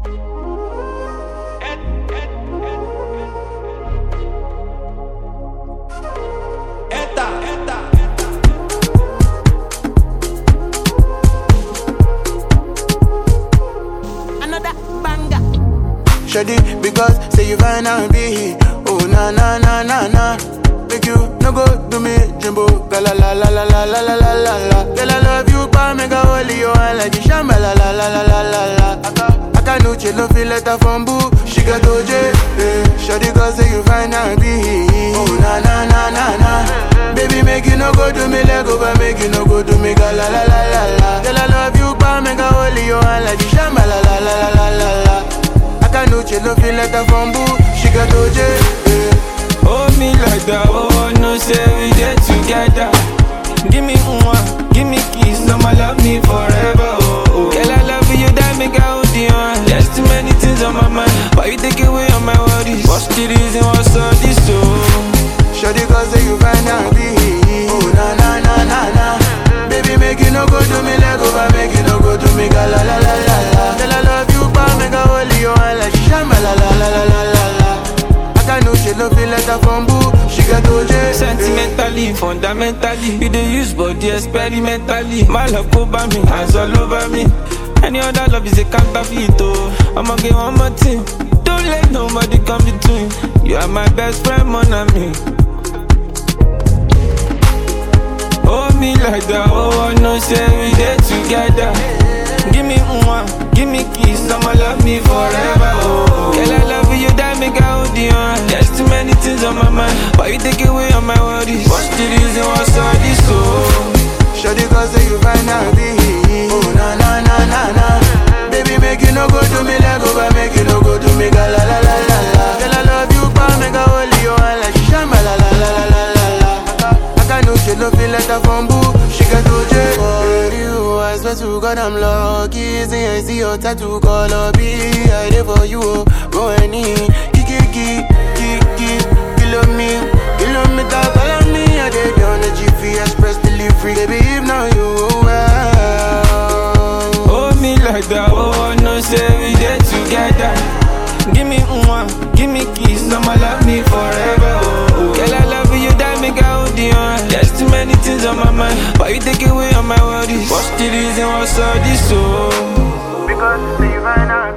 Another banger. Shady, because say you fine and be Oh na na na na na Make you no go do me jumbo La la la la la la la la la la la Girl I love you pa mega holy you and like the shamba la la la la la la la Aka Aka no chill no feel letter from boo She got OJ eh. Shady cause say you fine and be Oh na na na na na Baby make you no go do me leg over Make you no go do me ga la la la la la Girl I love you pa mega holy you and like the shamba la la la la la la la Aka no chill no feel letter from boo She got OJ eh. Hold me like that, oh, no say we get together. Give me one, give me kiss, I'ma love me forever, oh, oh. Girl, I love you, that make I hold you on. There's too many things on my mind, but you take away all my worries. What's the reason, what's all this, oh? Shawty cause say you find out be Oh na na na na na Baby make you no go do me leg over Make you no go do me ga la la la la la Girl I love you pa make I hold you on like shamba la la la la la la la I can no she no feel letter from boo She got OJ Sentimentally, fundamentally, you dey use body experimentally. My love go by me, hands all over me. Any other love is a counterfeit, oh. I'ma get one more thing. Don't let nobody come between. You are my best friend, mon ami. Hold me like that, oh, I know say we dey together. Give me one, give me kiss, I'ma love me forever, oh. Girl, I love you, that make I hold you on. There's too many things on my mind, but you take away all my worries. What's the reason, what's all this, oh? Shawty cause say you find out be Oh na na na na na Baby make you no go do me leg over Make you no go do me ga la la la la la Girl I love you pa make I hold you on like shamba la la la la la la la Aka Aka no she no feel letter from boo She got OJ For you I swear to God I'm lucky See I see your tattoo color be I there for you oh Go any Kiki kiki kiki Kilo me Kilometer follow me I dey on the GP Express delivery Baby if now you well Hold me like that, oh, I know say we dey together. Give me one, give me kiss, I'ma love me forever, oh. oh. Girl, I love you, that make I hold you on. There's too many things on my mind, but you take away all my worries. What's the reason, what's all this, oh? Because say you find out